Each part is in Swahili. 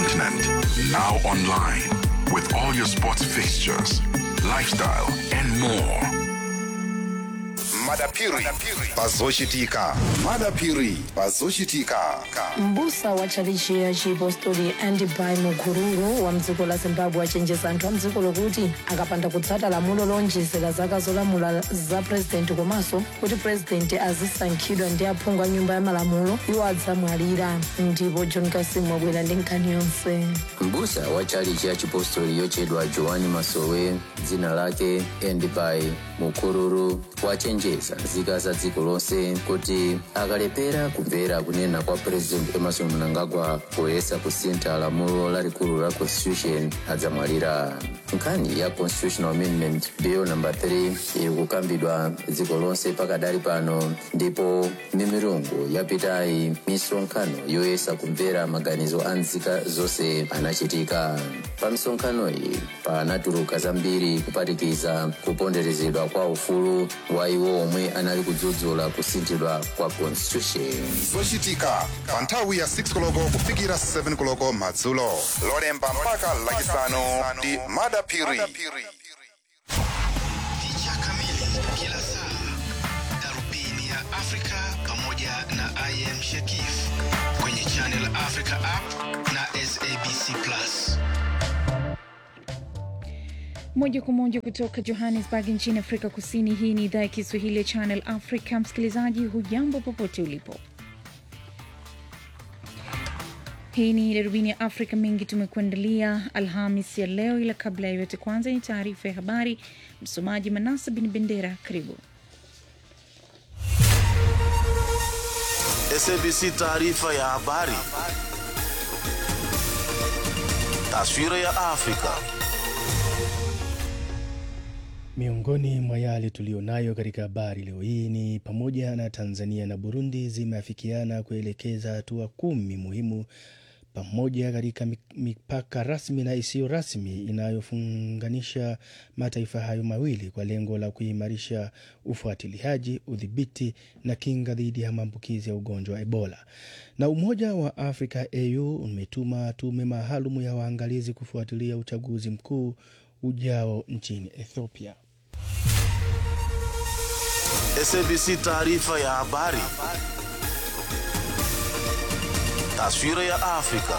continent. Now online with all your sports fixtures, lifestyle, and more. madapiri pazochitika madapiri pazochitika mbusa wa tchalichi ya chipostori andibai mukururu wa mdziko la zimbabwe achenjeza anthu a mdziko lokuti akapanda kutsata lamulo lonjezera zaka zolamula za purezidenti komanso kuti purezidenti azisankhidwa ndi aphungu a nyumba ya malamulo iwo adzamwalira ndipo john kasimu wabwera ndi nkhani yonse mbusa wa chalichi ya chipostori yochedwa joani masowe dzina lake endibai mukururu wachenjeza nzika za dziko lonse kuti akalepera kumvera kunena kwa president emerson mnangagwa poyesa kusintha lamulo lalikulu la constitution adzamwalira nkhani ya constitutional amendment bill number 3 iri kukambidwa dziko lonse pakadali pano ndipo mimirungu yapitayi misonkhano yoyesa kumvera maganizo a nzika zonse anachitika pa misonkhano iyi panatuluka zambiri kuphatikiza kuponderezedwa kwa ufulu wa iwo omwe anali kudzudzula kusinthidwa kwa constitution zochitika pa nthawi ya 6 koloko kufikira 7 koloko madzulo lolemba mpaka lachisanu ndi madapiri Picha kamili kila saa, darubini ya Afrika pamoja na IM Shakif kwenye Channel Africa app na SABC Plus. Moja kwa moja kutoka Johannesburg nchini Afrika Kusini. Hii ni idhaa ya Kiswahili ya Channel Africa. Msikilizaji, hujambo popote ulipo. Hii ni darubini ya Afrika. Mengi tumekuandalia Alhamis ya leo, ila kabla ya yote, kwanza ni taarifa ya habari. Msomaji Manasa Bin Bendera, karibu. SABC taarifa ya habari. Taswira ya Afrika. Miongoni mwa yale tuliyonayo katika habari leo hii ni pamoja na Tanzania na Burundi zimeafikiana kuelekeza hatua kumi muhimu pamoja katika mipaka rasmi na isiyo rasmi inayofunganisha mataifa hayo mawili kwa lengo la kuimarisha ufuatiliaji, udhibiti na kinga dhidi ya maambukizi ya ugonjwa wa Ebola. Na Umoja wa Afrika AU umetuma tume maalum ya waangalizi kufuatilia uchaguzi mkuu ujao nchini Ethiopia. SABC taarifa ya habari. Taswira ya Afrika.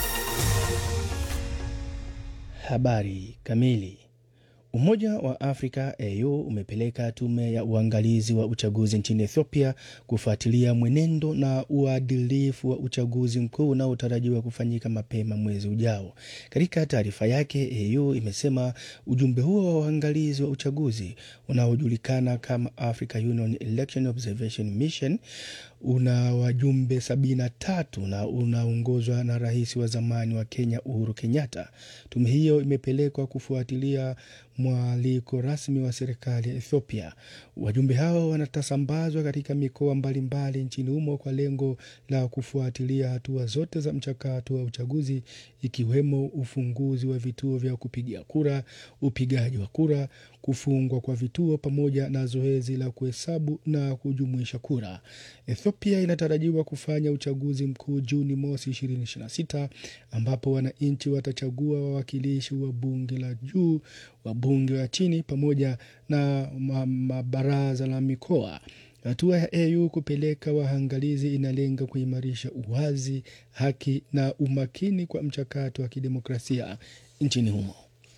Habari kamili. Umoja wa Afrika AU umepeleka tume ya uangalizi wa uchaguzi nchini Ethiopia kufuatilia mwenendo na uadilifu wa uchaguzi mkuu unaotarajiwa kufanyika mapema mwezi ujao. Katika taarifa yake, AU imesema ujumbe huo wa uangalizi wa uchaguzi unaojulikana kama Africa Union Election Observation Mission una wajumbe sabini na tatu na unaongozwa na rais wa zamani wa Kenya Uhuru Kenyatta. Tume hiyo imepelekwa kufuatilia mwaliko rasmi wa serikali ya Ethiopia. Wajumbe hao wanatasambazwa katika mikoa mbalimbali nchini humo kwa lengo la kufuatilia hatua zote za mchakato wa uchaguzi ikiwemo ufunguzi wa vituo vya kupigia kura, upigaji wa kura, kufungwa kwa vituo pamoja na zoezi la kuhesabu na kujumuisha kura. Ethiopia inatarajiwa kufanya uchaguzi mkuu Juni mosi 2026 ambapo wananchi watachagua wawakilishi wa bunge la juu, wabunge wa chini pamoja na mabaraza la mikoa. Hatua ya AU kupeleka waangalizi inalenga kuimarisha uwazi, haki na umakini kwa mchakato wa kidemokrasia nchini humo.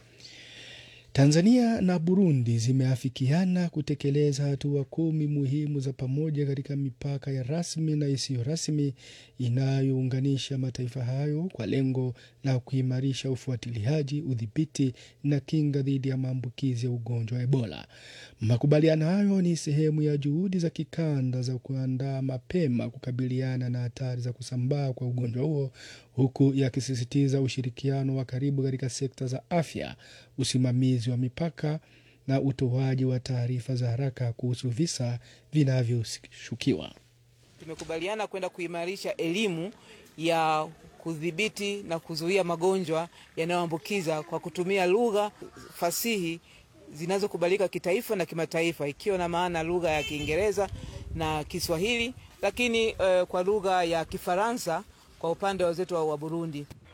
Tanzania na Burundi zimeafikiana kutekeleza hatua kumi muhimu za pamoja katika mipaka ya rasmi na isiyo rasmi inayounganisha mataifa hayo kwa lengo la kuimarisha ufuatiliaji, udhibiti na kinga dhidi ya maambukizi ya ugonjwa wa Ebola. Makubaliano hayo ni sehemu ya juhudi za kikanda za kuandaa mapema kukabiliana na hatari za kusambaa kwa ugonjwa huo huku yakisisitiza ushirikiano wa karibu katika sekta za afya, usimamizi wa mipaka na utoaji wa taarifa za haraka kuhusu visa vinavyoshukiwa. Tumekubaliana kwenda kuimarisha elimu ya kudhibiti na kuzuia magonjwa yanayoambukiza kwa kutumia lugha fasihi zinazokubalika kitaifa na kimataifa, ikiwa na maana lugha ya Kiingereza na Kiswahili, lakini uh, kwa lugha ya Kifaransa kwa upande wa wenzetu wa Burundi.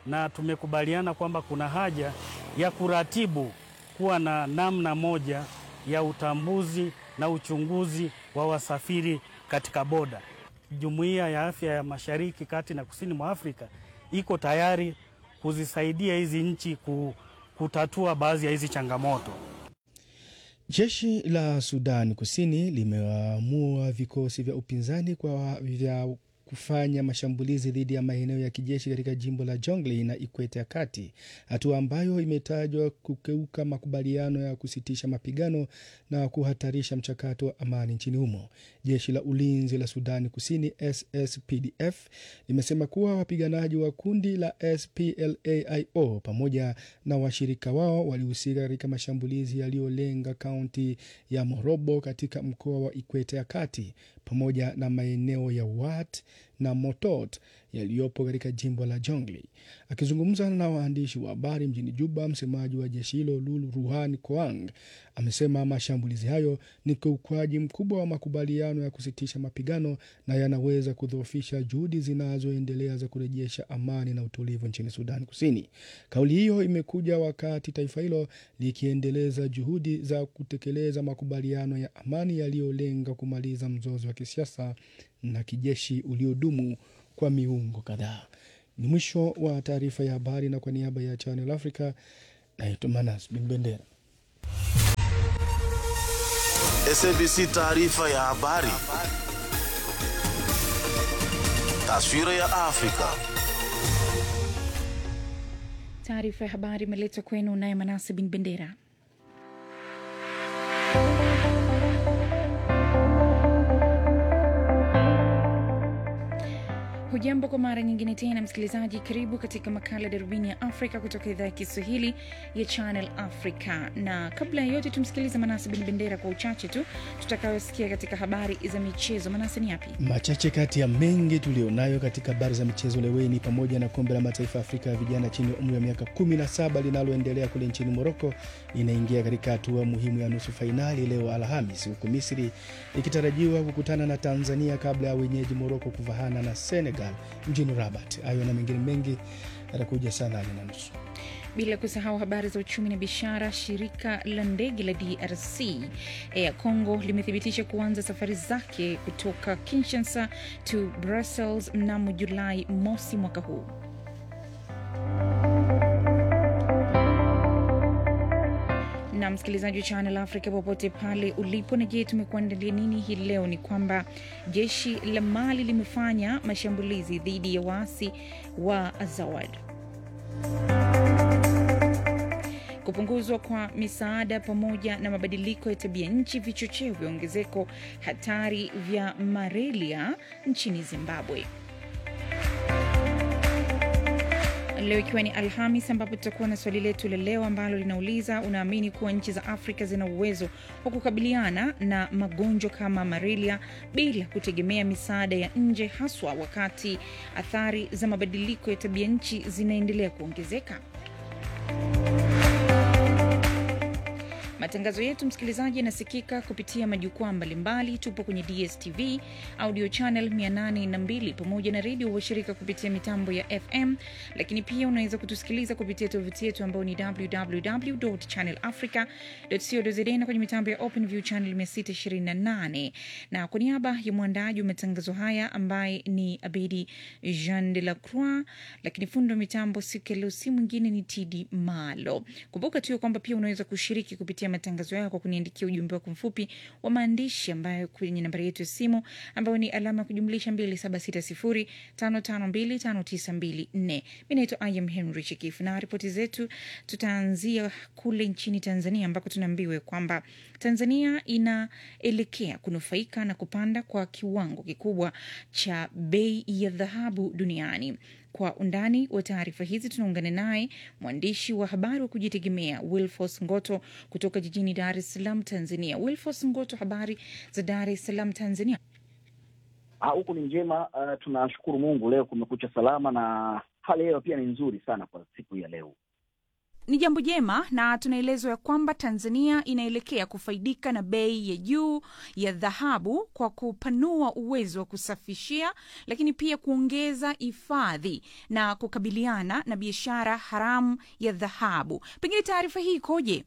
na tumekubaliana kwamba kuna haja ya kuratibu kuwa na namna moja ya utambuzi na uchunguzi wa wasafiri katika boda. Jumuiya ya Afya ya Mashariki, Kati na Kusini mwa Afrika iko tayari kuzisaidia hizi nchi kutatua baadhi ya hizi changamoto. Jeshi la Sudan Kusini limeamua vikosi vya upinzani kwa vya kufanya mashambulizi dhidi ya maeneo ya kijeshi katika jimbo la Jonglei na Ikweta ya Kati, hatua ambayo imetajwa kukeuka makubaliano ya kusitisha mapigano na kuhatarisha mchakato wa amani nchini humo. Jeshi la ulinzi la Sudani Kusini SSPDF limesema kuwa wapiganaji wa kundi la SPLAIO pamoja na washirika wao walihusika katika mashambulizi yaliyolenga kaunti ya Morobo katika mkoa wa Ikweta ya Kati pamoja na maeneo ya Wat na Motot yaliyopo katika jimbo la Jonglei. Akizungumza na waandishi wa habari mjini Juba, msemaji wa jeshi hilo Lulu Ruhan Koang amesema mashambulizi hayo ni kiukwaji mkubwa wa makubaliano ya kusitisha mapigano na yanaweza kudhoofisha juhudi zinazoendelea za kurejesha amani na utulivu nchini Sudan Kusini. Kauli hiyo imekuja wakati taifa hilo likiendeleza juhudi za kutekeleza makubaliano ya amani yaliyolenga kumaliza mzozo wa kisiasa na kijeshi uliodumu kwa miungo kadhaa. Ni mwisho wa taarifa ya habari, na kwa niaba ya Channel Africa naitwa Manas Bin Bendera. SABC taarifa ya habari. Taswira ya Afrika. Taarifa ya habari imeletwa kwenu naye Manase Bin Bendera. Hujambo kwa mara nyingine tena msikilizaji, karibu katika makala Darubini ya Afrika kutoka idhaa ya Kiswahili ya Channel Africa. Na kabla ya yote, tumsikilize Manase Bin Bendera kwa uchache tu tutakayosikia katika habari za michezo. Manase, ni yapi Machache kati ya mengi tulionayo katika habari za michezo leo hii ni pamoja na kombe la mataifa ya Afrika ya vijana chini ya umri wa miaka 17 linaloendelea kule nchini Moroko inaingia katika hatua muhimu ya nusu fainali leo Alhamis, huku Misri ikitarajiwa kukutana na Tanzania kabla ya wenyeji Moroko kuvahana na Senegal mjini Rabat. Hayo na mengine mengi yatakuja saa nane na nusu. bila kusahau habari za uchumi na biashara. Shirika la ndege la DRC Air Congo limethibitisha kuanza safari zake kutoka Kinshasa to Brussels mnamo Julai mosi mwaka huu. na msikilizaji wa Channel Africa popote pale ulipo, na je, tumekuandalia nini hii leo? Ni kwamba jeshi la Mali limefanya mashambulizi dhidi ya waasi wa Azawad. Kupunguzwa kwa misaada pamoja na mabadiliko ya tabia nchi vichocheo vya ongezeko hatari vya malaria nchini Zimbabwe. Leo ikiwa ni Alhamis, ambapo tutakuwa na swali letu la leo ambalo linauliza unaamini kuwa nchi za Afrika zina uwezo wa kukabiliana na magonjwa kama malaria bila kutegemea misaada ya nje, haswa wakati athari za mabadiliko ya tabia nchi zinaendelea kuongezeka? Matangazo yetu msikilizaji, yanasikika kupitia majukwaa mbalimbali. Tupo kwenye DSTV audio channel 802 pamoja na redio washirika kupitia mitambo ya FM, lakini pia unaweza kutusikiliza kupitia tovuti yetu ambayo ni www.channelafrica.co.za na kwenye mitambo ya OpenView channel 628. Na kwa niaba ya mwandaji wa matangazo haya ambaye ni Abedi Jean de la Croix, lakini fundi wa mitambo siku ya leo si mwingine ni TD Malo. Kumbuka tu kwamba pia unaweza kushiriki kupitia matangazo yao kwa kuniandikia ujumbe wako mfupi wa maandishi ambayo kwenye nambari yetu ya simu ambayo ni alama ya kujumlisha 276055259254. Mi naitwa Im Henry Chikifu na ripoti zetu tutaanzia kule nchini Tanzania ambako tunaambiwa kwamba Tanzania inaelekea kunufaika na kupanda kwa kiwango kikubwa cha bei ya dhahabu duniani. Kwa undani wa taarifa hizi tunaungana naye mwandishi wa habari wa kujitegemea Wilfos Ngoto kutoka jijini Dar es Salaam, Tanzania. Wilfos Ngoto, habari za Dar es Salaam, Tanzania? Huku ni njema. Uh, tunashukuru Mungu, leo kumekucha salama na hali hewa pia ni nzuri sana kwa siku ya leo. Ni jambo jema na tunaelezwa ya kwamba Tanzania inaelekea kufaidika na bei ya juu ya dhahabu kwa kupanua uwezo wa kusafishia, lakini pia kuongeza hifadhi na kukabiliana na biashara haramu ya dhahabu. Pengine taarifa hii ikoje?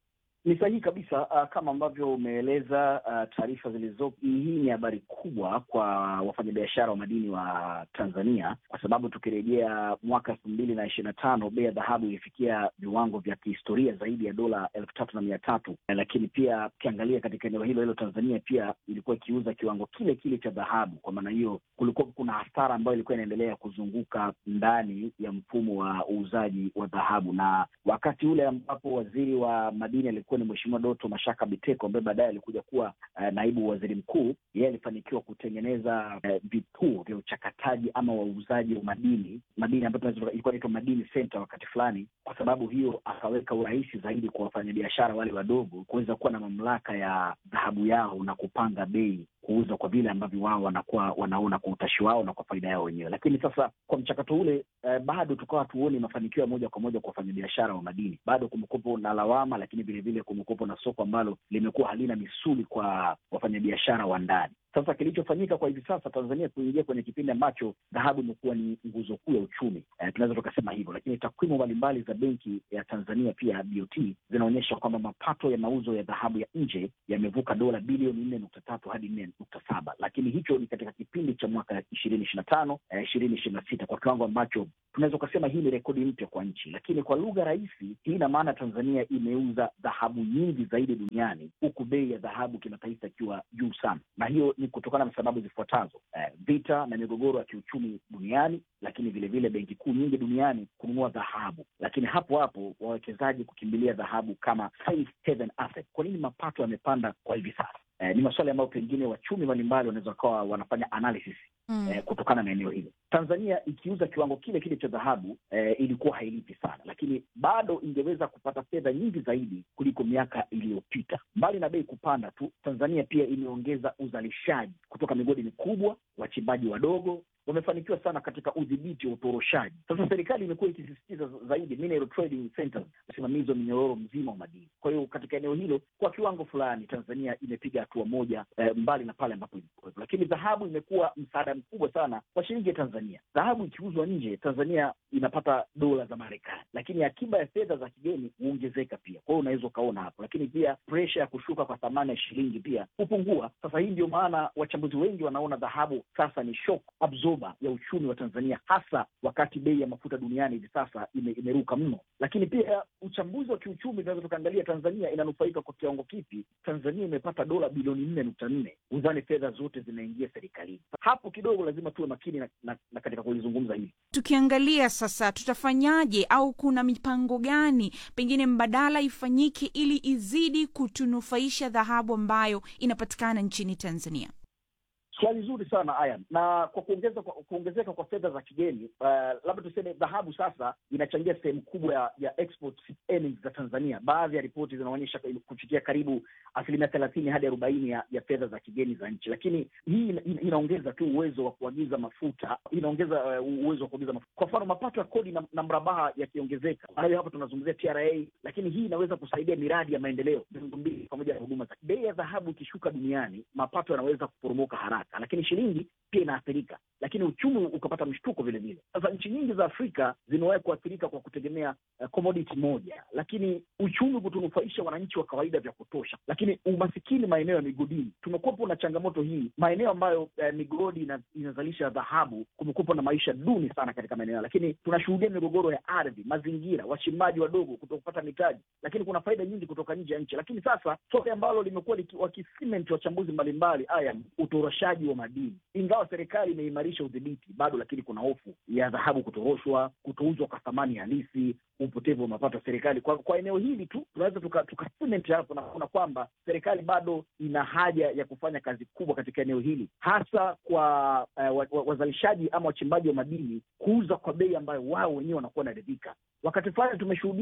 Ni sahihi kabisa. Uh, kama ambavyo umeeleza uh, taarifa zilizopo, hii ni habari kubwa kwa wafanyabiashara wa madini wa Tanzania, kwa sababu tukirejea mwaka elfu mbili na ishirini na tano bei ya dhahabu ilifikia viwango vya kihistoria zaidi ya dola elfu tatu na mia tatu lakini pia ukiangalia katika eneo hilo hilo Tanzania pia ilikuwa ikiuza kiwango kile kile cha dhahabu. Kwa maana hiyo, kulikuwa kuna hasara ambayo ilikuwa inaendelea kuzunguka ndani ya mfumo wa uuzaji wa dhahabu, na wakati ule ambapo waziri wa madini alikuwa ni Mheshimiwa Doto Mashaka Biteko ambaye baadaye alikuja kuwa uh, naibu waziri mkuu. Yeye alifanikiwa kutengeneza uh, vituo vya uchakataji ama wauzaji wa madini madini ambayo ilikuwa inaitwa Madini Center wakati fulani. Kwa sababu hiyo, akaweka urahisi zaidi kwa wafanyabiashara wale wadogo kuweza kuwa na mamlaka ya dhahabu yao na kupanga bei kuuza kwa vile ambavyo wao wanakuwa wanaona kwa utashi wao na kwa faida yao wenyewe. Lakini sasa kwa mchakato ule eh, bado tukawa tuoni mafanikio ya moja kwa moja kwa wafanyabiashara wa madini. Bado kumekuwepo na lawama, lakini vilevile kumekuwepo na soko ambalo limekuwa halina misuli kwa wafanyabiashara wa ndani. Sasa kilichofanyika kwa hivi sasa, Tanzania kuingia kwenye kipindi ambacho dhahabu imekuwa ni nguzo kuu ya uchumi eh, tunaweza tukasema hivyo, lakini takwimu mbalimbali za benki ya Tanzania pia BOT zinaonyesha kwamba mapato ya mauzo ya dhahabu ya nje yamevuka dola bilioni nne nukta tatu hadi nne nukta saba lakini hicho ni katika kipindi cha mwaka ishirini ishirini na tano ishirini ishirini na sita kwa kiwango ambacho tunaweza ukasema hii ni rekodi mpya kwa nchi. Lakini kwa lugha rahisi, hii ina maana Tanzania imeuza dhahabu nyingi zaidi duniani, huku bei ya dhahabu kimataifa ikiwa juu sana, na hiyo ni kutokana na sababu zifuatazo: eh, vita na migogoro ya kiuchumi duniani, lakini vilevile benki kuu nyingi duniani kununua dhahabu, lakini hapo hapo wawekezaji kukimbilia dhahabu kama safe haven asset. Kwa nini mapato yamepanda kwa hivi sasa? Eh, ni maswali ambayo pengine wachumi mbalimbali wanaweza wakawa wanafanya analysis Mm. eh, kutokana na eneo hilo. Tanzania ikiuza kiwango kile kile cha dhahabu eh, ilikuwa hailipi sana, lakini bado ingeweza kupata fedha nyingi zaidi kuliko miaka iliyopita. Mbali na bei kupanda tu, Tanzania pia imeongeza uzalishaji kutoka migodi mikubwa, wachimbaji wadogo wamefanikiwa sana katika udhibiti wa utoroshaji. Sasa serikali imekuwa ikisisitiza zaidi mineral trading centers, usimamizi wa minyororo mzima wa madini. Kwa hiyo katika eneo hilo, kwa kiwango fulani, Tanzania imepiga hatua moja eh, mbali na pale ambapo ilikuwepo, lakini dhahabu imekuwa msaada mkubwa sana kwa shilingi ya Tanzania. Dhahabu ikiuzwa nje, Tanzania inapata dola za Marekani, lakini akiba ya fedha za kigeni huongezeka pia. Kwa hiyo unaweza ukaona hapo, lakini pia presha ya kushuka kwa thamani ya shilingi pia hupungua. Sasa hii ndio maana wachambuzi wengi wanaona dhahabu sasa ni shock absorber ya uchumi wa Tanzania, hasa wakati bei ya mafuta duniani hivi sasa ime, imeruka mno. Lakini pia uchambuzi wa kiuchumi, tunaweza tukaangalia Tanzania inanufaika kwa kiwango kipi. Tanzania imepata dola bilioni nne nukta nne uzani fedha zote zinaingia serikalini. Hapo kidogo lazima tuwe makini na, na, na katika kulizungumza hili. Tukiangalia sasa, tutafanyaje au kuna mipango gani pengine mbadala ifanyike ili izidi kutunufaisha dhahabu ambayo inapatikana nchini Tanzania? Swali zuri sana Ayan, na kwa kuongeza kwa kuongezeka kwa fedha za kigeni uh, labda tuseme dhahabu sasa inachangia sehemu kubwa ya, ya export earnings za Tanzania. Baadhi ya ripoti zinaonyesha kufikia karibu asilimia thelathini hadi arobaini ya, ya fedha za kigeni za nchi, lakini hii ina, inaongeza tu uwezo wa kuagiza mafuta, inaongeza uh, uwezo wa kuagiza mafuta. Kwa mfano mapato ya kodi na, na mrabaha yakiongezeka, hayo hapa tunazungumzia TRA, lakini hii inaweza kusaidia miradi ya maendeleo miundombinu pamoja na huduma za. Bei ya dhahabu ikishuka duniani, mapato yanaweza kuporomoka haraka lakini shilingi pia inaathirika, lakini uchumi ukapata mshtuko vile vile. Sasa nchi nyingi za Afrika zimewahi kuathirika kwa kutegemea uh, commodity moja, lakini uchumi kutunufaisha wananchi wa kawaida vya kutosha, lakini umasikini maeneo ya migodini, tumekuwepo na changamoto hii. Maeneo ambayo uh, migodi ina, inazalisha dhahabu, kumekuwepo na maisha duni sana katika maeneo, lakini tunashuhudia migogoro ya ardhi, mazingira, wachimbaji wadogo kutokupata mitaji, lakini kuna faida nyingi kutoka nje ya nchi. Lakini sasa swali ambalo limekuwa wakisimenti wachambuzi mbalimbali haya utoroshaji wa madini. Ingawa serikali imeimarisha udhibiti bado, lakini kuna hofu ya dhahabu kutoroshwa, kutouzwa kwa thamani halisi, upotevu wa mapato ya serikali. Kwa, kwa eneo hili tu tunaweza tuka, tuka hapo na kuona kwamba serikali bado ina haja ya kufanya kazi kubwa katika eneo hili, hasa kwa uh, wazalishaji ama wachimbaji wa madini kuuza kwa bei ambayo wao wenyewe wanakuwa wanaridhika. Wakati fulani tumeshuhudia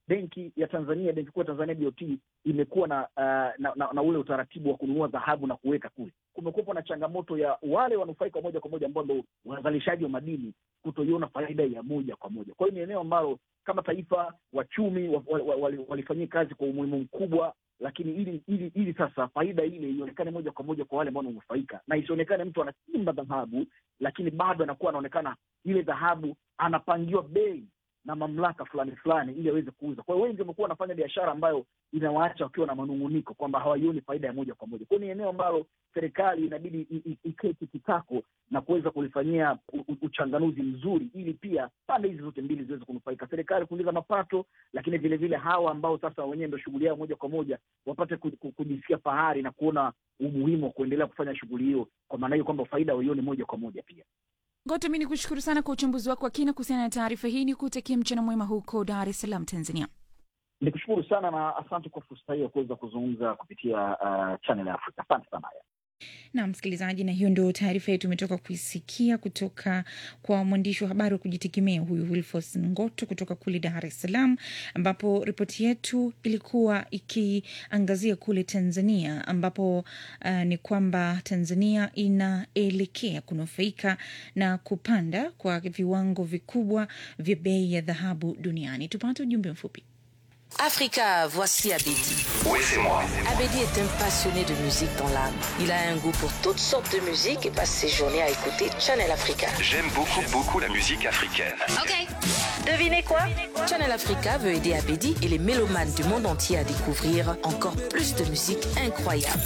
benki ya Tanzania, benki kuu ya Tanzania BOT imekuwa na, uh, na, na na ule utaratibu wa kununua dhahabu na kuweka kule. Kumekuwepo na changamoto ya wale wanufaika moja kwa moja ambao ndo wazalishaji wa madini kutoiona faida ya moja kwa moja. Kwa hiyo ni eneo ambalo kama taifa wachumi wa, wa, wa, wali- walifanyia kazi kwa umuhimu mkubwa, lakini ili ili ili sasa faida ile ionekane moja kwa moja kwa wale ambao wananufaika, na isionekane mtu anachimba dhahabu lakini bado anakuwa anaonekana ile dhahabu anapangiwa bei na mamlaka fulani fulani ili aweze kuuza. Kwa hiyo wengi wamekuwa wanafanya biashara ambayo inawaacha wakiwa na manung'uniko kwamba hawaioni faida ya moja kwa moja. Kwa hiyo ni eneo ambalo serikali inabidi i- i- iketi kitako na kuweza kulifanyia u- u- uchanganuzi mzuri, ili pia pande hizi zote mbili ziweze kunufaika, serikali kuongeza mapato, lakini vile vile hawa ambao sasa wenyewe ndo shughuli yao moja kwa moja wapate ku- ku- kujisikia fahari na kuona umuhimu wa kuendelea kufanya shughuli hiyo, kwa maana hiyo kwamba faida waione moja kwa moja pia. Ngoto, mi ni kushukuru sana kwa uchambuzi wako wa kina kuhusiana na taarifa hii. Ni kutakia mchana mwema huko Dar es Salaam, Tanzania. Nikushukuru sana na asante kwa fursa hii ya kuweza kuzungumza kupitia uh, Channel ya Afrika. Asante sana. na msikilizaji, na hiyo ndio taarifa yetu umetoka kuisikia kutoka kwa mwandishi wa habari wa kujitegemea huyu Wilfos Ngoto kutoka kule Dar es Salaam, ambapo ripoti yetu ilikuwa ikiangazia kule Tanzania, ambapo uh, ni kwamba Tanzania inaelekea kunufaika na kupanda kwa viwango vikubwa vya bei ya dhahabu duniani. Tupate ujumbe mfupi. Africa, voici Abedi. Oui, c'est moi. Abedi est un passionné de musique dans l'âme. Il a un goût pour toutes sortes de musique et passe ses journées à écouter Channel Africa. J'aime beaucoup, beaucoup la musique africaine. Ok. Devinez quoi Channel Africa veut aider Abedi et les mélomanes du monde entier à découvrir encore plus de musique incroyable.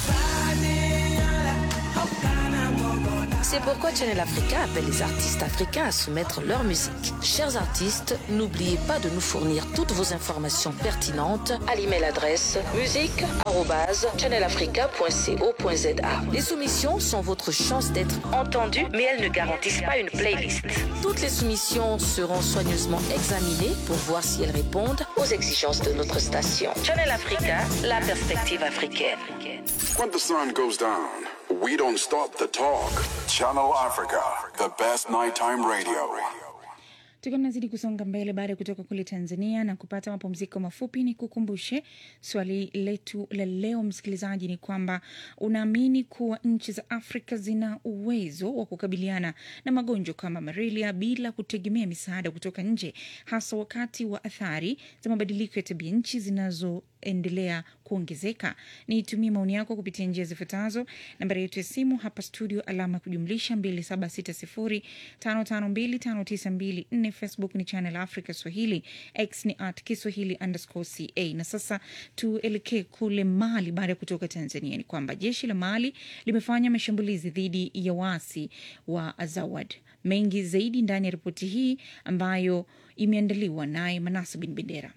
C'est pourquoi Channel Africa appelle les artistes africains à soumettre leur musique. Chers artistes, n'oubliez pas de nous fournir toutes vos informations pertinentes à l'email adresse musique@channelafrica.co.za. Les soumissions sont votre chance d'être entendues, mais elles ne garantissent pas une playlist. Toutes les soumissions seront soigneusement examinées pour voir si elles répondent aux exigences de notre station. Channel Africa, la perspective africaine. When the sun goes down, we don't stop the talk. Channel Africa, the best nighttime radio. Tukiwa tunazidi kusonga mbele baada ya kutoka kule Tanzania na kupata mapumziko mafupi, ni kukumbushe swali letu la leo, msikilizaji, ni kwamba unaamini kuwa nchi za Afrika zina uwezo wa kukabiliana na magonjwa kama malaria bila kutegemea misaada kutoka nje, hasa wakati wa athari za mabadiliko ya tabia nchi zinazoendelea kuongezeka? Nitumie maoni yako kupitia njia zifuatazo. Nambari yetu ya simu hapa studio, alama ya kujumlisha 276055259254 Facebook ni Channel Africa Swahili, X ni at Kiswahili underscore ca. Na sasa tuelekee kule Mali. Baada ya kutoka Tanzania, ni kwamba jeshi la Mali limefanya mashambulizi dhidi ya waasi wa Azawad. Mengi zaidi ndani ya ripoti hii ambayo imeandaliwa naye Manasa Bin Bendera.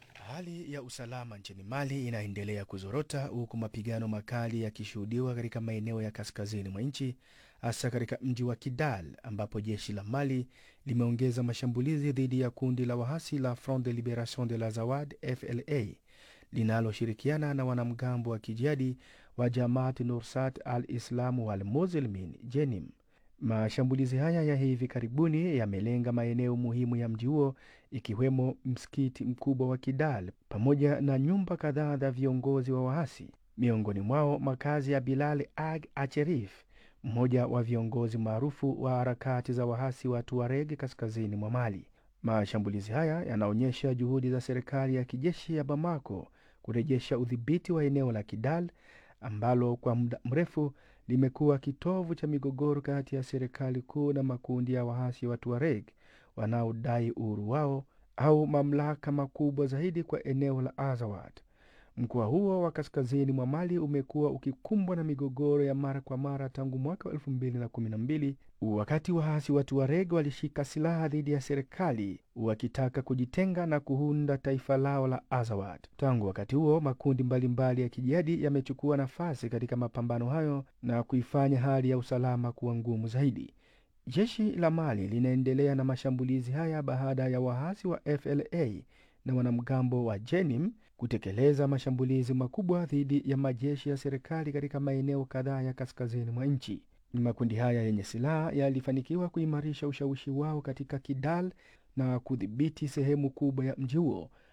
Hali ya usalama nchini Mali inaendelea kuzorota huku mapigano makali yakishuhudiwa katika maeneo ya kaskazini mwa nchi, hasa katika mji wa Kidal ambapo jeshi la Mali limeongeza mashambulizi dhidi ya kundi la wahasi la Front de Liberation de la Zawad FLA linaloshirikiana na wanamgambo wa kijihadi wa Jamaat Nursat al Islam wal Muslimin Jenim. Mashambulizi haya ya hivi karibuni yamelenga maeneo muhimu ya mji huo ikiwemo msikiti mkubwa wa Kidal pamoja na nyumba kadhaa za viongozi wa waasi, miongoni mwao makazi ya Bilal Ag Acherif, mmoja wa viongozi maarufu wa harakati za waasi wa Tuareg kaskazini mwa Mali. Mashambulizi haya yanaonyesha juhudi za serikali ya kijeshi ya Bamako kurejesha udhibiti wa eneo la Kidal ambalo kwa muda mrefu limekuwa kitovu cha migogoro kati ya serikali kuu na makundi ya waasi wa Tuareg wanaodai uhuru wao au mamlaka makubwa zaidi kwa eneo la Azawad. Mkoa huo wa kaskazini mwa Mali umekuwa ukikumbwa na migogoro ya mara kwa mara tangu mwaka wa elfu mbili na kumi na mbili wakati waasi wa Tuareg walishika silaha dhidi ya serikali wakitaka kujitenga na kuunda taifa lao la Azawad. Tangu wakati huo, makundi mbalimbali mbali ya kijihadi yamechukua nafasi katika mapambano hayo na kuifanya hali ya usalama kuwa ngumu zaidi. Jeshi la Mali linaendelea na mashambulizi haya baada ya waasi wa FLA na wanamgambo wa Jenim kutekeleza mashambulizi makubwa dhidi ya majeshi ya serikali katika maeneo kadhaa ya kaskazini mwa nchi. Makundi haya yenye silaha yalifanikiwa kuimarisha ushawishi wao katika Kidal na kudhibiti sehemu kubwa ya mji huo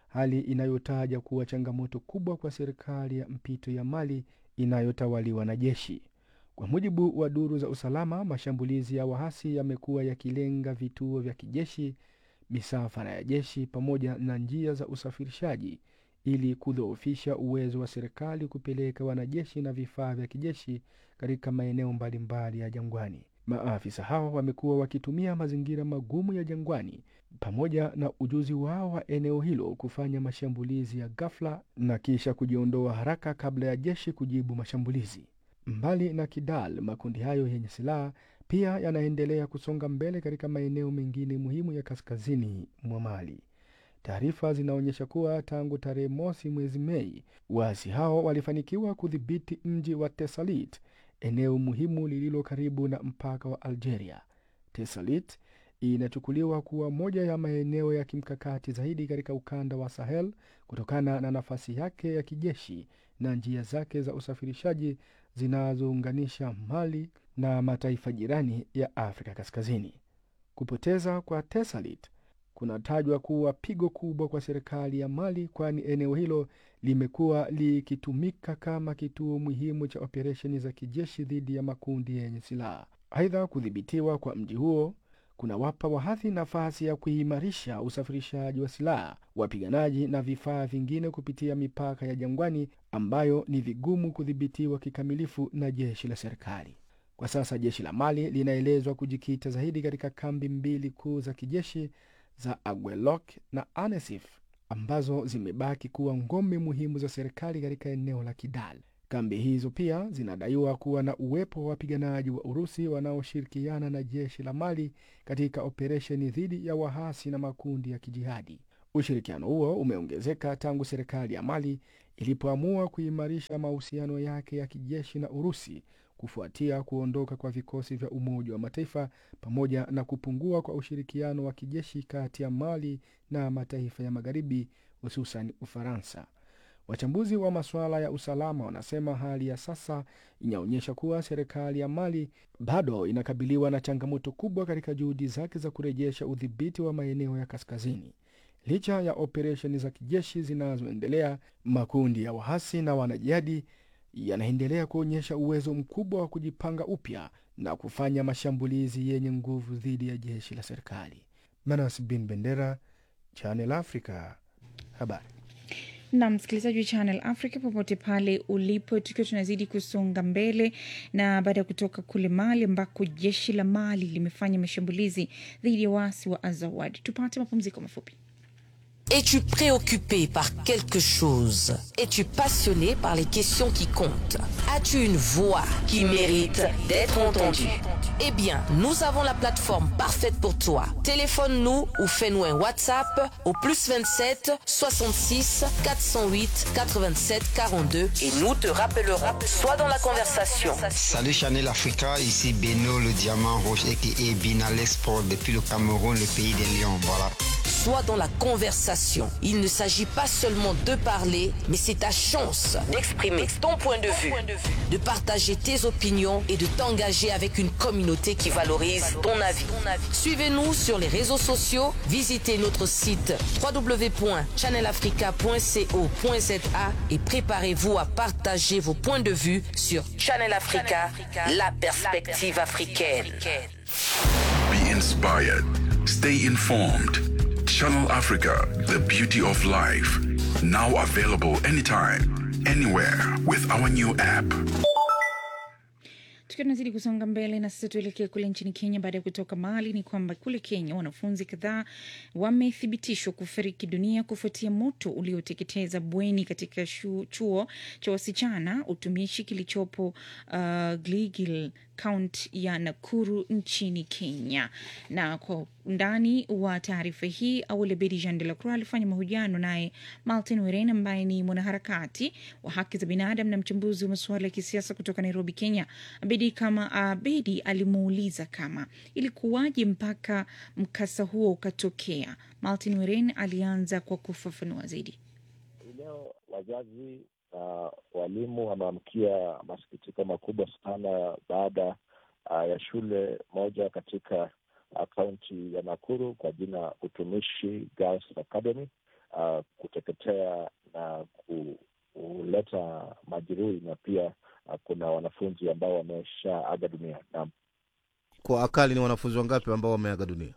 hali inayotaja kuwa changamoto kubwa kwa serikali ya mpito ya Mali inayotawaliwa na jeshi. Kwa mujibu wa duru za usalama, mashambulizi ya waasi yamekuwa yakilenga vituo vya kijeshi, misafara ya jeshi pamoja na njia za usafirishaji ili kudhoofisha uwezo wa serikali kupeleka wanajeshi na vifaa vya kijeshi katika maeneo mbalimbali ya jangwani. Maafisa hao wamekuwa wakitumia mazingira magumu ya jangwani pamoja na ujuzi wao wa eneo hilo kufanya mashambulizi ya ghafla na kisha kujiondoa haraka kabla ya jeshi kujibu mashambulizi. Mbali na Kidal, makundi hayo yenye silaha pia yanaendelea kusonga mbele katika maeneo mengine muhimu ya kaskazini mwa Mali. Taarifa zinaonyesha kuwa tangu tarehe mosi mwezi Mei, waasi hao walifanikiwa kudhibiti mji wa Tesalit, eneo muhimu lililo karibu na mpaka wa Algeria. Tesalit inachukuliwa kuwa moja ya maeneo ya kimkakati zaidi katika ukanda wa Sahel kutokana na nafasi yake ya kijeshi na njia zake za usafirishaji zinazounganisha Mali na mataifa jirani ya Afrika Kaskazini. Kupoteza kwa Tesalit kunatajwa kuwa pigo kubwa kwa serikali ya Mali, kwani eneo hilo limekuwa likitumika kama kituo muhimu cha operesheni za kijeshi dhidi ya makundi yenye silaha. Aidha, kudhibitiwa kwa mji huo kunawapa wahadhi nafasi ya kuimarisha usafirishaji wa silaha, wapiganaji na vifaa vingine kupitia mipaka ya jangwani ambayo ni vigumu kudhibitiwa kikamilifu na jeshi la serikali. Kwa sasa jeshi la Mali linaelezwa kujikita zaidi katika kambi mbili kuu za kijeshi za Aguelok na Anesif ambazo zimebaki kuwa ngome muhimu za serikali katika eneo la Kidal. Kambi hizo pia zinadaiwa kuwa na uwepo wa wapiganaji wa Urusi wanaoshirikiana na jeshi la Mali katika operesheni dhidi ya wahasi na makundi ya kijihadi. Ushirikiano huo umeongezeka tangu serikali ya Mali ilipoamua kuimarisha mahusiano yake ya kijeshi na Urusi kufuatia kuondoka kwa vikosi vya Umoja wa Mataifa pamoja na kupungua kwa ushirikiano wa kijeshi kati ya Mali na mataifa ya Magharibi, hususan Ufaransa. Wachambuzi wa masuala ya usalama wanasema hali ya sasa inaonyesha kuwa serikali ya Mali bado inakabiliwa na changamoto kubwa katika juhudi zake za kurejesha udhibiti wa maeneo ya kaskazini. Licha ya operesheni za kijeshi zinazoendelea, makundi ya wahasi na wanajihadi yanaendelea kuonyesha uwezo mkubwa wa kujipanga upya na kufanya mashambulizi yenye nguvu dhidi ya jeshi la serikali. Manas Bin Bendera, Channel Africa, habari na msikilizaji wa Channel Africa popote pale ulipo, tukiwa tunazidi kusonga mbele, na baada ya kutoka kule Mali ambako jeshi la Mali limefanya mashambulizi dhidi ya waasi wa Azawad, tupate mapumziko mafupi. Es-tu préoccupé par quelque chose Es-tu passionné par les questions qui comptent As-tu une voix qui mérite d'être entendue Eh bien, nous avons la plateforme parfaite pour toi. Téléphone-nous ou fais-nous un WhatsApp au plus 27 66 408 87 42 et nous te rappellerons. Sois dans la conversation. Salut Chanel Africa, ici Beno le diamant rouge et Binal Export depuis le Cameroun, le pays des lions. Voilà. Sois dans la conversation. Il ne s'agit pas seulement de parler, mais c'est ta chance d'exprimer ton point de vue, de partager tes opinions et de t'engager avec une communauté qui valorise ton avis. Suivez-nous sur les réseaux sociaux, visitez notre site www.channelafrica.co.za et préparez-vous à partager vos points de vue sur Channel Africa, la perspective africaine. Be inspired. Stay informed. Channel Africa, the beauty of life. Now available anytime, anywhere with our new app. Tukiwa tunazidi kusonga mbele na sasa tuelekee kule nchini Kenya. Baada ya kutoka Mali, ni kwamba kule Kenya wanafunzi kadhaa wamethibitishwa kufariki dunia kufuatia moto ulioteketeza bweni katika shu, chuo cha wasichana utumishi kilichopo uh, Gilgil kaunti ya Nakuru nchini Kenya. Na kwa undani wa taarifa hii, Awali Bedi Jean de la Croix alifanya mahojiano naye Martin Weren ambaye ni mwanaharakati wa haki za binadamu na mchambuzi wa masuala ya kisiasa kutoka Nairobi, Kenya. Abedi kama Abedi alimuuliza kama ilikuwaje mpaka mkasa huo ukatokea. Martin Weren alianza kwa kufafanua zaidi. Leo wazazi na walimu wameamkia masikitiko makubwa sana baada uh, ya shule moja katika kaunti uh, ya Nakuru kwa jina Utumishi Girls Academy uh, kuteketea na ku, kuleta majeruhi na pia uh, kuna wanafunzi ambao wameshaaga dunia. Naam, Kwa akali ni wanafunzi wangapi ambao wameaga dunia?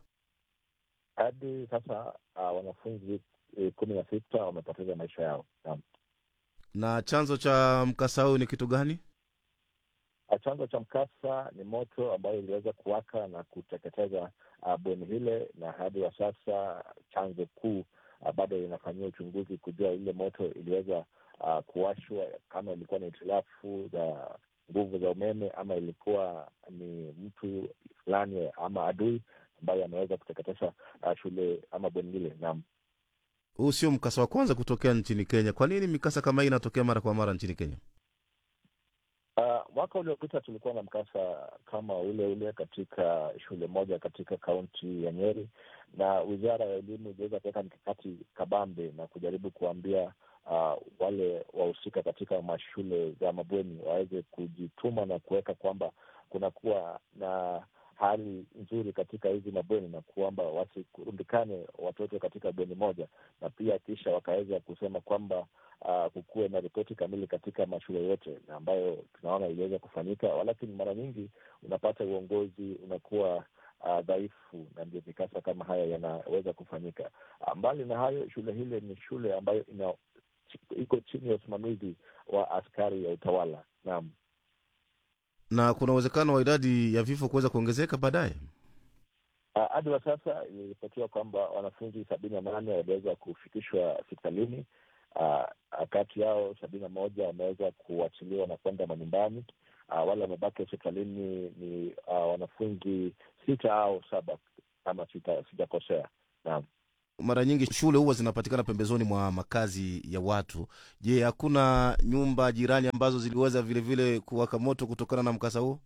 hadi sasa uh, wanafunzi eh, kumi na sita wamepoteza maisha yao. Naam. Na chanzo cha mkasa huu ni kitu gani? Uh, Chanzo cha mkasa ni moto ambayo iliweza kuwaka na kuteketeza uh, bweni hile, na hadi wa sasa chanzo kuu uh, bado inafanyia uchunguzi kujua ile moto iliweza uh, kuwashwa, kama ilikuwa ni hitilafu za nguvu za umeme ama ilikuwa ni mtu fulani ama adui ambaye ameweza kuteketeza uh, shule ama bweni hile. Naam. Huu sio mkasa wa kwanza kutokea nchini Kenya. Kwa nini mikasa kama hii inatokea mara kwa mara nchini Kenya? Uh, mwaka uliopita tulikuwa na mkasa kama ule ule katika shule moja katika kaunti ya Nyeri, na wizara ya elimu iliweza kuweka mikakati kabambe na kujaribu kuambia uh, wale wahusika katika mashule za mabweni waweze kujituma na kuweka kwamba kunakuwa na hali nzuri katika hizi mabweni na kwamba wasikurundikane watoto katika bweni moja, na pia kisha wakaweza kusema kwamba uh, kukuwe na ripoti kamili katika mashule yote, na ambayo tunaona iliweza kufanyika, walakini mara nyingi unapata uongozi unakuwa uh, dhaifu, na ndio mikasa kama haya yanaweza kufanyika. Uh, mbali na hayo, shule hile ni shule ambayo ina iko chini ya usimamizi wa askari ya utawala. Naam. Na kuna uwezekano wa idadi ya vifo kuweza kuongezeka baadaye? Uh, hadi wa sasa iliripotiwa kwamba wanafunzi sabini na nane waliweza kufikishwa hospitalini. Uh, kati yao sabini na moja wameweza kuachiliwa na kwenda manyumbani. Uh, wale wamebaki hospitalini ni uh, wanafunzi sita au saba kama sita- sijakosea. Naam. Mara nyingi shule huwa zinapatikana pembezoni mwa makazi ya watu. Je, hakuna nyumba jirani ambazo ziliweza vilevile kuwaka moto kutokana na mkasa huo?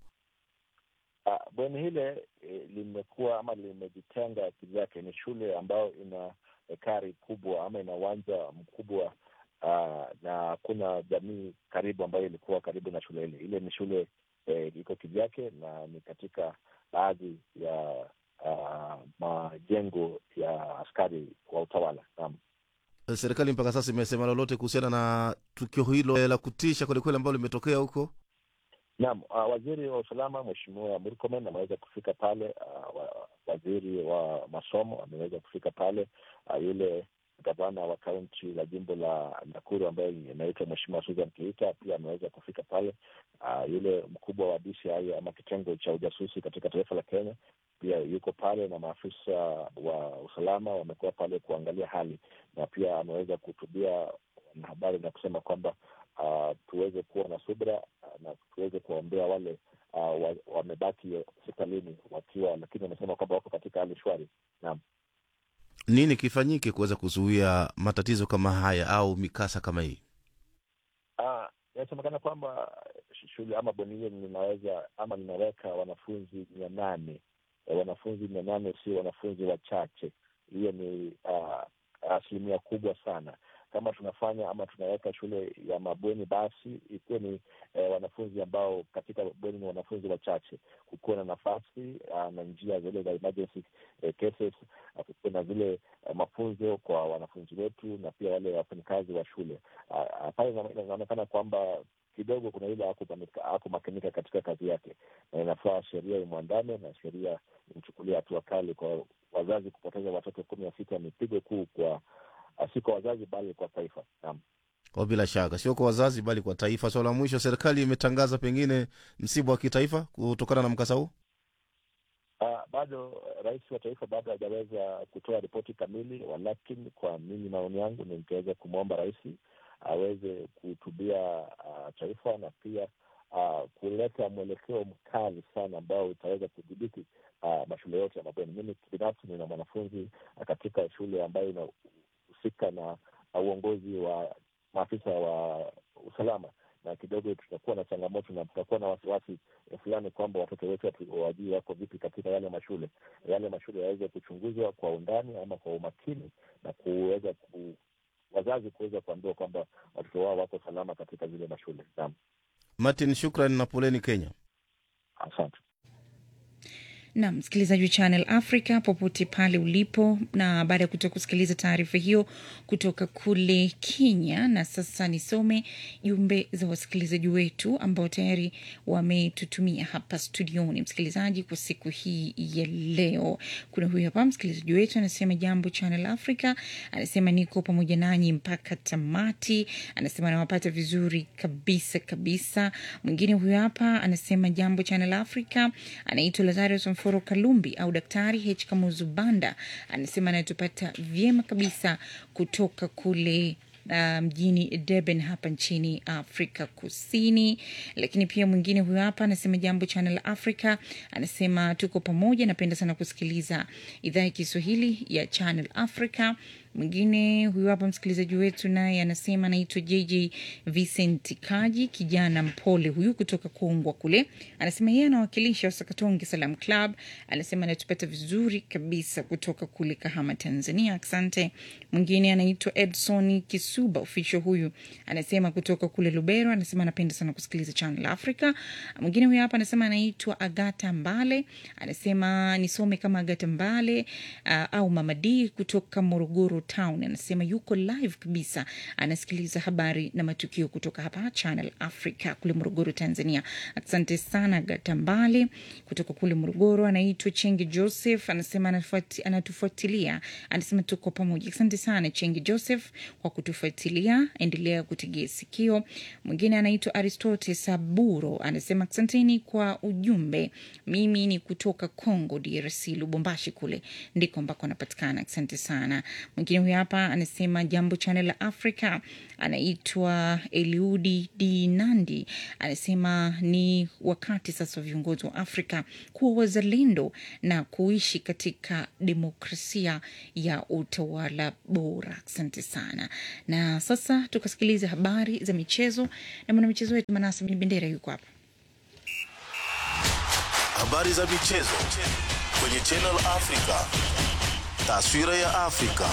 Uh, bweni hile eh, limekuwa ama limejitenga kivyake. Ni shule ambayo ina ekari kubwa ama ina uwanja mkubwa uh, na hakuna jamii karibu ambayo ilikuwa karibu na shule ile. Ile ni shule eh, iko kivyake na ni katika baadhi ya uh, majengo ya askari wa utawala. Naam. Serikali mpaka sasa imesema lolote kuhusiana na tukio hilo la kutisha kwelikweli ambalo limetokea huko? Naam, uh, waziri wa usalama Mheshimiwa Murkomen ameweza kufika pale. Uh, wa, waziri wa masomo ameweza kufika pale. Uh, yule gavana wa kaunti la jimbo la Nakuru ambaye inaitwa Mheshimiwa Susan Keita pia ameweza kufika pale. Uh, yule mkubwa wa DCI ama kitengo cha ujasusi katika taifa la Kenya pia yuko pale, na maafisa wa usalama wamekuwa pale kuangalia hali, na pia ameweza kuhutubia wanahabari na kusema kwamba uh, tuweze kuwa na subra uh, na tuweze kuwaombea wale uh, wa- wamebaki hospitalini wakiwa, lakini wamesema kwamba wako katika hali shwari. Naam. Nini kifanyike kuweza kuzuia matatizo kama haya au mikasa kama hii? Ah, inasemekana kwamba sh- shule ama bweni hilo linaweza ama linaweka wanafunzi mia nane Eh, wanafunzi mia nane sio wanafunzi wachache. Hiyo ni ah, asilimia kubwa sana. Kama tunafanya ama tunaweka shule ya mabweni, basi ikuwe ni eh, wanafunzi ambao katika bweni ni wanafunzi wachache, kukuwe na nafasi ah, na njia zile za emergency eh, cases, ah, kukuwe na zile eh, mafunzo kwa wanafunzi wetu na pia wale wafanyakazi wa shule. Ah, ah, pale ina- inaonekana kwamba kidogo kuna ile hakumakinika hakumakinika katika kazi yake, na inafaa sheria imwandame na sheria imchukulia hatua kali kwa wazazi kupoteza watoto kumi na sita. Ni pigo kuu kwa ah, si kwa wazazi bali kwa taifa. Naam. Kwa bila shaka sio kwa wazazi bali kwa taifa. Swala la mwisho, serikali imetangaza pengine msiba wa kitaifa kutokana na mkasa huu. Uh, bado rais wa taifa bado hajaweza kutoa ripoti kamili, walakini kwa mimi maoni yangu ningeweza kumwomba rais aweze kuhutubia uh, taifa na pia uh, kuleta mwelekeo mkali sana ambao utaweza kudhibiti uh, mashule yote ya mabweni. Mimi binafsi nina mwanafunzi uh, katika shule ambayo inahusika na uh, uongozi wa maafisa wa usalama na kidogo tutakuwa na changamoto na tutakuwa na wasiwasi eh, fulani kwamba watoto wetu hatu- wajui wako vipi katika yale mashule. Yale mashule yaweze kuchunguzwa kwa undani ama kwa umakini na kuweza ku, wazazi kuweza kuambiwa kwamba watoto wao wako salama katika zile mashule. Naam, Martin, shukran na poleni Kenya. asante. na msikilizaji wa Channel Africa popote pale ulipo, na baada ya kutoka kusikiliza taarifa hiyo kutoka kule Kenya, na sasa nisome jumbe za wasikilizaji wetu ambao tayari wametutumia hapa studioni, msikilizaji, kwa siku hii ya leo. Kuna huyu hapa msikilizaji wetu anasema, jambo Channel Africa, anasema niko pamoja nanyi mpaka tamati, anasema anawapata vizuri kabisa kabisa. Mwingine huyu hapa anasema jambo Channel Africa, anaitwa Lazarus Mforo Kalumbi au Daktari H Kamuzu Banda, anasema anatupata vyema kabisa kutoka kule uh, mjini Durban hapa nchini Afrika Kusini. Lakini pia mwingine huyo hapa anasema jambo Channel Africa, anasema tuko pamoja, napenda sana kusikiliza idhaa ya Kiswahili ya Channel Africa. Mwingine huyu hapa msikilizaji wetu naye anasema anaitwa JJ Vincent Kaji, kijana mpole huyu kutoka Kongwa kule. Anasema yeye anawakilisha Wasakatonge Salam Club. Anasema anatupata vizuri kabisa kutoka kule Kahama, Tanzania. Asante. Mwingine anaitwa Edson Kisuba official, huyu anasema kutoka kule Lubero. Anasema anapenda sana kusikiliza Channel Africa. Mwingine huyu hapa anasema anaitwa Agata Mbale, anasema nisome kama Agata Mbale uh, au Mama D kutoka Morogoro Town. Anasema yuko live kabisa, anasikiliza habari na matukio kutoka hapa Channel Africa kule Morogoro, Tanzania. Asante sana Gatambale kutoka kule Morogoro. Anaitwa Chenge Joseph, anasema anafuati, anatufuatilia, anasema tuko pamoja. Asante sana Chenge Joseph kwa kutufuatilia, endelea kutegea sikio. Mwingine anaitwa Aristote Saburo, anasema asanteni kwa ujumbe. Mimi ni kutoka Congo DRC, Lubumbashi kule ndiko ambako anapatikana. Asante sana. Mwingine huyu hapa anasema jambo Channel la Africa, anaitwa Eliudi D Nandi, anasema ni wakati sasa wa viongozi wa Afrika kuwa wazalendo na kuishi katika demokrasia ya utawala bora. Asante sana. Na sasa tukasikiliza habari za michezo na mwanamichezo wetu Manasa Bin Bendera yuko hapa. Habari za michezo kwenye Channel Africa. Taswira ya Afrika.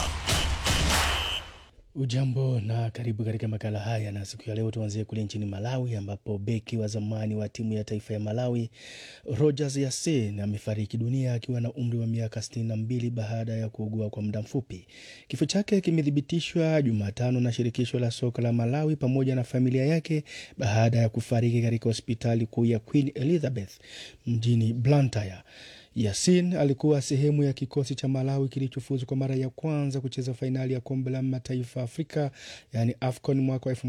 Ujambo na karibu katika makala haya, na siku ya leo tuanzie kule nchini Malawi ambapo beki wa zamani wa timu ya taifa ya Malawi Rogers Yasin amefariki dunia akiwa na umri wa miaka 62 baada ya kuugua kwa muda mfupi. Kifo chake kimethibitishwa Jumatano na shirikisho la soka la Malawi pamoja na familia yake baada ya kufariki katika hospitali kuu ya Queen Elizabeth mjini Blantyre. Yasin alikuwa sehemu ya kikosi cha Malawi kilichofuzu kwa mara ya kwanza kucheza fainali ya kombe la mataifa Afrika yaani AFCON mwaka wa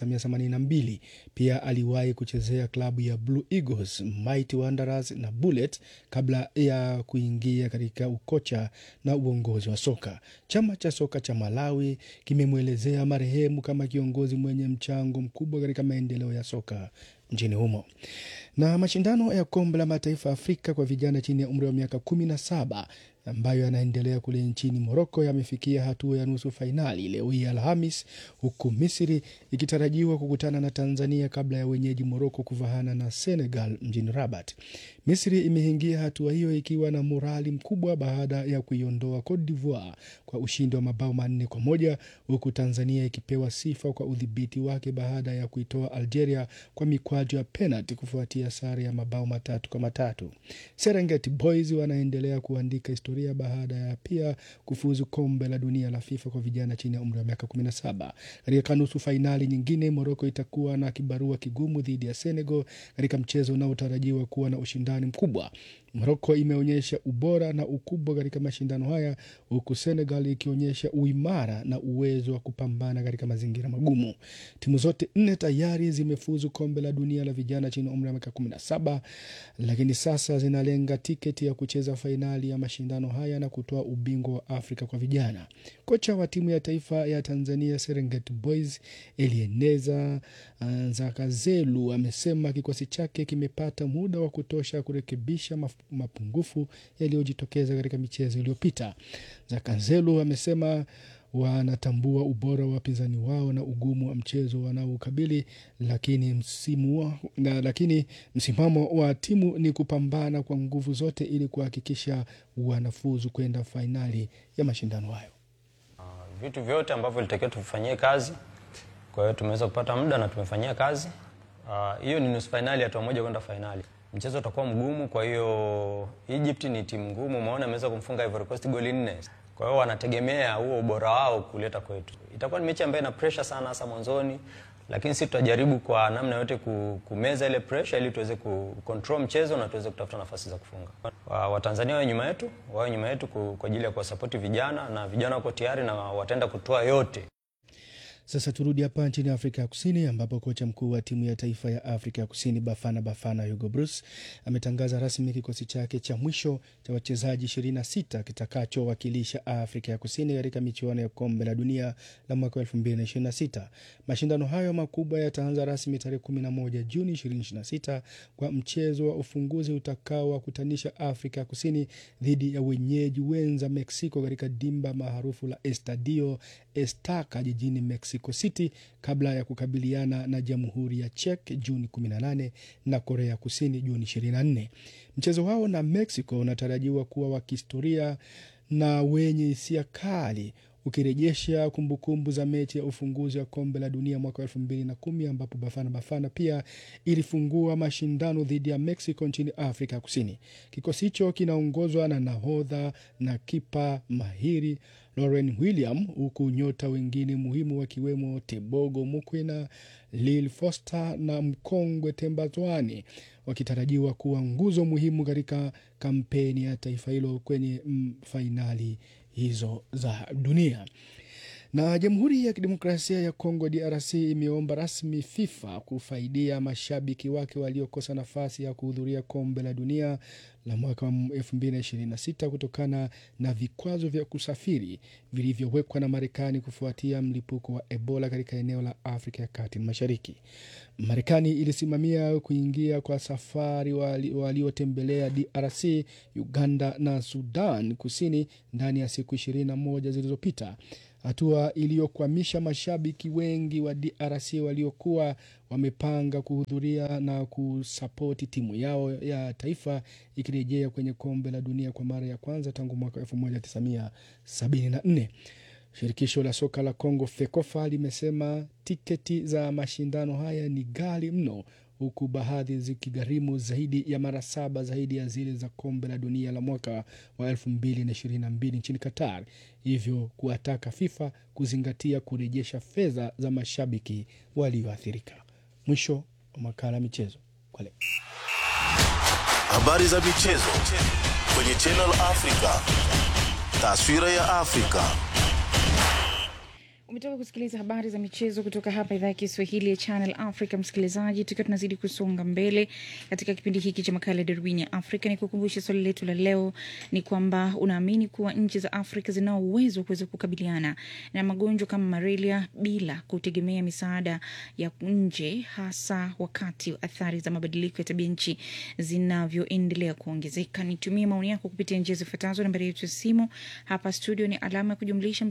1982. Pia aliwahi kuchezea klabu ya Blue Eagles, Mighty Wanderers na Bullet kabla ya kuingia katika ukocha na uongozi wa soka. Chama cha soka cha Malawi kimemwelezea marehemu kama kiongozi mwenye mchango mkubwa katika maendeleo ya soka nchini humo. Na mashindano ya kombe la mataifa Afrika kwa vijana chini ya umri wa miaka kumi na saba ambayo yanaendelea kule nchini Moroko yamefikia hatua ya nusu fainali leo hii Alhamis, huku Misri ikitarajiwa kukutana na Tanzania kabla ya wenyeji Moroko kuvahana na Senegal mjini Rabat. Misri imeingia hatua hiyo ikiwa na morali mkubwa baada ya kuiondoa Cote d'Ivoire kwa ushindi wa mabao manne kwa moja huku Tanzania ikipewa sifa kwa udhibiti wake baada ya kuitoa Algeria kwa mikwaju ya penalti kufuatia sare ya mabao matatu kwa matatu. Serengeti Boys wanaendelea kuandika historia baada ya pia kufuzu kombe la dunia la FIFA kwa vijana chini ya umri wa miaka 17. Katika nusu fainali nyingine, Moroko itakuwa na kibarua kigumu dhidi ya Senegal katika mchezo unaotarajiwa kuwa na ushindani mkubwa. Moroko imeonyesha ubora na ukubwa katika mashindano haya huku Senegal ikionyesha uimara na uwezo wa kupambana katika mazingira magumu. Timu zote nne tayari zimefuzu kombe la dunia la vijana chini ya umri wa miaka 17, lakini sasa zinalenga tiketi ya kucheza fainali ya mashindano haya na kutoa ubingwa wa Afrika kwa vijana. Kocha wa timu ya taifa ya Tanzania Serengeti Boys Elieneza Nzakazelu amesema kikosi chake kimepata muda wa kutosha kurekebisha mapungufu yaliyojitokeza katika michezo iliyopita. Zakazelu amesema wanatambua ubora wa wapinzani wao na ugumu wa mchezo wanaokabili, lakini msimu wa, na, lakini msimamo wa timu ni kupambana kwa nguvu zote ili kuhakikisha wanafuzu kwenda fainali ya mashindano hayo. Vitu vyote ambavyo ilitakiwa tufanyie kazi, kwa hiyo tumeweza kupata muda na tumefanyia kazi hiyo. Uh, ni nusu fainali, hatua moja kwenda fainali. mchezo utakuwa mgumu. Kwa hiyo Egypt ni timu ngumu, umeona ameweza kumfunga Ivory Coast goli nne. Kwa hiyo wanategemea huo ubora wao kuleta kwetu. Itakuwa ni mechi ambayo ina pressure sana, hasa mwanzoni, lakini sisi tutajaribu kwa namna yote ku- kumeza ile pressure ili tuweze ku control mchezo na tuweze kutafuta nafasi za kufunga. Wa- Watanzania wawe nyuma yetu, wawe nyuma yetu ku- kwa ajili ya kuwasapoti vijana, na vijana wako tayari na wataenda kutoa yote Sasa turudi hapa nchini Afrika ya Kusini ambapo kocha mkuu wa timu ya taifa ya Afrika ya Kusini Bafana Bafana Hugo Bruce ametangaza rasmi kikosi chake cha mwisho cha wachezaji 26 kitakachowakilisha Afrika ya Kusini katika michuano ya kombe la dunia la mwaka 2026. Mashindano hayo makubwa yataanza rasmi tarehe 11 Juni 2026 kwa mchezo wa ufunguzi utakaowakutanisha Afrika ya Kusini dhidi ya wenyeji wenza Mexico katika dimba maarufu la Estadio Estaca jijini Mexico City kabla ya kukabiliana na Jamhuri ya Czech Juni 18 na Korea Kusini Juni 24. Mchezo wao na Mexico unatarajiwa kuwa wa kihistoria na wenye hisia kali ukirejesha kumbukumbu za mechi ya ufunguzi wa kombe la dunia mwaka elfu mbili na kumi ambapo Bafana Bafana pia ilifungua mashindano dhidi ya Mexico nchini Afrika Kusini. Kikosi hicho kinaongozwa na nahodha na kipa mahiri Lauren William, huku nyota wengine muhimu wakiwemo Tebogo Mukwina, Lil Foster na mkongwe Tembazwane wakitarajiwa kuwa nguzo muhimu katika kampeni ya taifa hilo kwenye mm, fainali hizo za dunia. Na Jamhuri ya Kidemokrasia ya Kongo DRC imeomba rasmi FIFA kufaidia mashabiki wake waliokosa nafasi ya kuhudhuria kombe la dunia la mwaka wa 2026 kutokana na vikwazo vya kusafiri vilivyowekwa na Marekani kufuatia mlipuko wa Ebola katika eneo la Afrika ya Kati na Mashariki. Marekani ilisimamia kuingia kwa safari wali- waliotembelea DRC, Uganda na Sudan Kusini ndani ya siku 21 zilizopita hatua iliyokwamisha mashabiki wengi wa DRC waliokuwa wamepanga kuhudhuria na kusapoti timu yao ya taifa ikirejea kwenye kombe la dunia kwa mara ya kwanza tangu mwaka 1974. Shirikisho la soka la Kongo FEKOFA limesema tiketi za mashindano haya ni ghali mno huku baadhi zikigharimu zaidi ya mara saba zaidi ya zile za kombe la dunia la mwaka wa 2022 nchini Qatar, hivyo kuwataka FIFA kuzingatia kurejesha fedha za mashabiki walioathirika. Mwisho wa makala ya michezo kwa leo. Habari za michezo kwenye Channel Africa. Taswira ya Afrika. umetoka kusikiliza habari za michezo kutoka hapa idhaa ya kiswahili ya channel africa msikilizaji tukiwa tunazidi kusonga mbele katika kipindi hiki cha makala ya darubini ya afrika ni kukumbusha swali letu la leo ni kwamba unaamini kuwa nchi za afrika zinao uwezo wa kuweza kukabiliana na magonjwa kama malaria bila kutegemea misaada ya nje hasa wakati wa athari za mabadiliko ya tabia nchi zinavyoendelea kuongezeka nitumie maoni yako kupitia njia zifuatazo nambari yetu ya simu hapa studio ni alama ya kujumlisha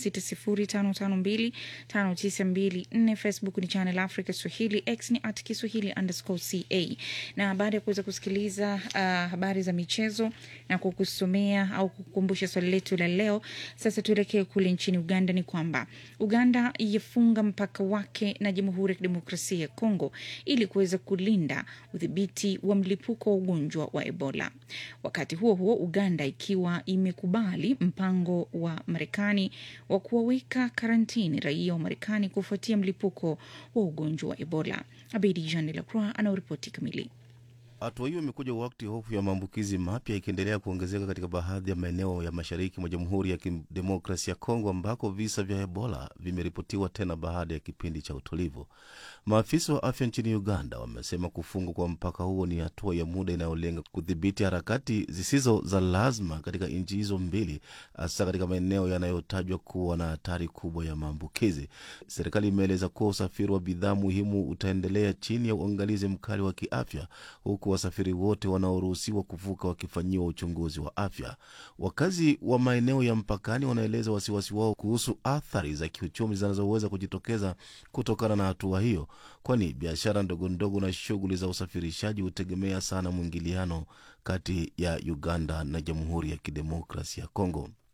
2760552592 facebook ni channel africa swahili x ni at kiswahili underscore ca na baada ya kuweza kusikiliza uh, habari za michezo na kukusomea au kukumbusha swali letu la leo sasa tuelekee kule nchini uganda ni kwamba uganda yafunga mpaka wake na jamhuri ya kidemokrasia ya kongo ili kuweza kulinda udhibiti wa mlipuko wa ugonjwa wa ebola wakati huo huo uganda ikiwa imekubali mpango wa marekani wa kuwaweka karantini raia wa marekani kufuatia mlipuko wa ugonjwa wa ebola abedi jean de la croix anaoripoti kamili Hatua hiyo imekuja wakati hofu ya maambukizi mapya ikiendelea kuongezeka katika baadhi ya maeneo ya mashariki mwa Jamhuri ya Kidemokrasia ya Kongo ambako visa vya Ebola vimeripotiwa tena baada ya kipindi cha utulivu. Maafisa wa afya nchini Uganda wamesema kufungwa kwa mpaka huo ni hatua ya muda inayolenga kudhibiti harakati zisizo za lazima katika nchi hizo mbili, hasa katika maeneo yanayotajwa kuwa na hatari kubwa ya maambukizi. Serikali imeeleza kuwa usafiri wa bidhaa muhimu utaendelea chini ya uangalizi mkali wa kiafya, huku wasafiri wote wanaoruhusiwa kuvuka wakifanyiwa uchunguzi wa afya. Wakazi wa maeneo ya mpakani wanaeleza wasiwasi wao kuhusu athari za kiuchumi zinazoweza kujitokeza kutokana na hatua hiyo, kwani biashara ndogo ndogo na shughuli za usafirishaji hutegemea sana mwingiliano kati ya Uganda na Jamhuri ya Kidemokrasia ya Kongo.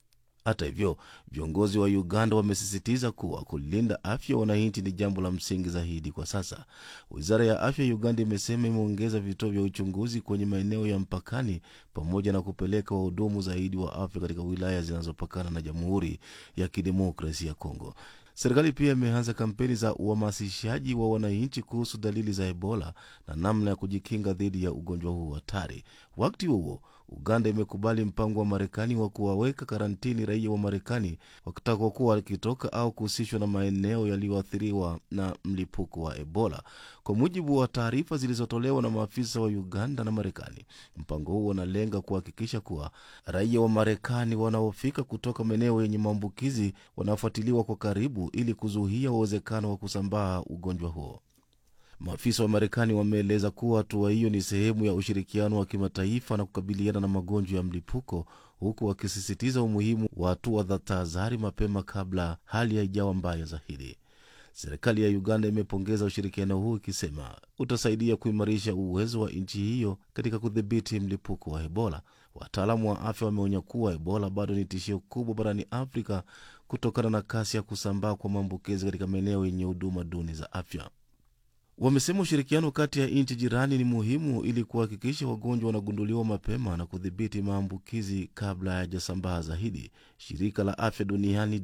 Hata hivyo, viongozi wa Uganda wamesisitiza kuwa kulinda afya ya wananchi ni jambo la msingi zaidi kwa sasa. Wizara ya afya ya Uganda imesema imeongeza vituo vya uchunguzi kwenye maeneo ya mpakani pamoja na kupeleka wahudumu zaidi wa afya katika wilaya zinazopakana na Jamhuri ya Kidemokrasia ya Kongo. Serikali pia imeanza kampeni za uhamasishaji wa wananchi kuhusu dalili za Ebola na namna ya kujikinga dhidi ya ugonjwa huu hatari. Wakati huo Uganda imekubali mpango wa Marekani wa kuwaweka karantini raia wa Marekani wakitaka kuwa wakitoka au kuhusishwa na maeneo yaliyoathiriwa na mlipuko wa Ebola. Kwa mujibu wa taarifa zilizotolewa na maafisa wa Uganda na Marekani, mpango huo unalenga kuhakikisha kuwa raia wa Marekani wanaofika kutoka maeneo yenye maambukizi wanafuatiliwa kwa karibu ili kuzuia uwezekano wa kusambaa ugonjwa huo. Maafisa wa Marekani wameeleza kuwa hatua hiyo ni sehemu ya ushirikiano wa kimataifa na kukabiliana na magonjwa ya mlipuko, huku wakisisitiza umuhimu wa hatua za tahadhari mapema kabla hali haijawa mbaya zaidi. Serikali ya Uganda imepongeza ushirikiano huu ikisema utasaidia kuimarisha uwezo wa nchi hiyo katika kudhibiti mlipuko wa Ebola. Wataalamu wa afya wameonya kuwa Ebola bado ni tishio kubwa barani Afrika kutokana na kasi ya kusambaa kwa maambukizi katika maeneo yenye huduma duni za afya. Wamesema ushirikiano kati ya nchi jirani ni muhimu ili kuhakikisha wagonjwa wanagunduliwa mapema na kudhibiti maambukizi kabla hayajasambaa zaidi. Shirika la afya duniani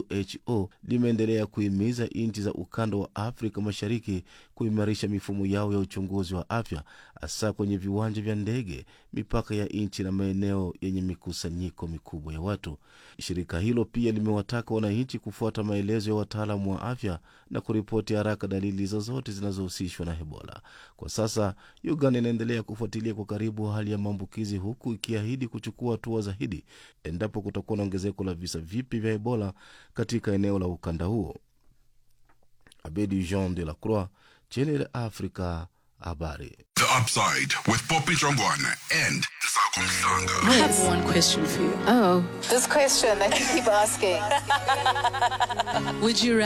WHO limeendelea kuhimiza nchi za ukanda wa Afrika Mashariki kuimarisha mifumo yao ya uchunguzi wa afya, hasa kwenye viwanja vya ndege, mipaka ya nchi na maeneo yenye mikusanyiko mikubwa ya watu. Shirika hilo pia limewataka wananchi kufuata maelezo ya wataalamu wa afya na kuripoti haraka dalili zozote zinazohusishwa na Ebola. Kwa sasa, Uganda inaendelea kufuatilia kwa karibu hali ya maambukizi, huku ikiahidi kuchukua hatua zaidi endapo kutakuwa na ongezeko la visa vipya vya Ebola katika eneo la ukanda huo. Abedi Jean de la Croix, Channel Africa, habari. The Upside with Poppy Jongwana and Sako Msanga. I have one question for you. Oh. This question that you keep asking. Would you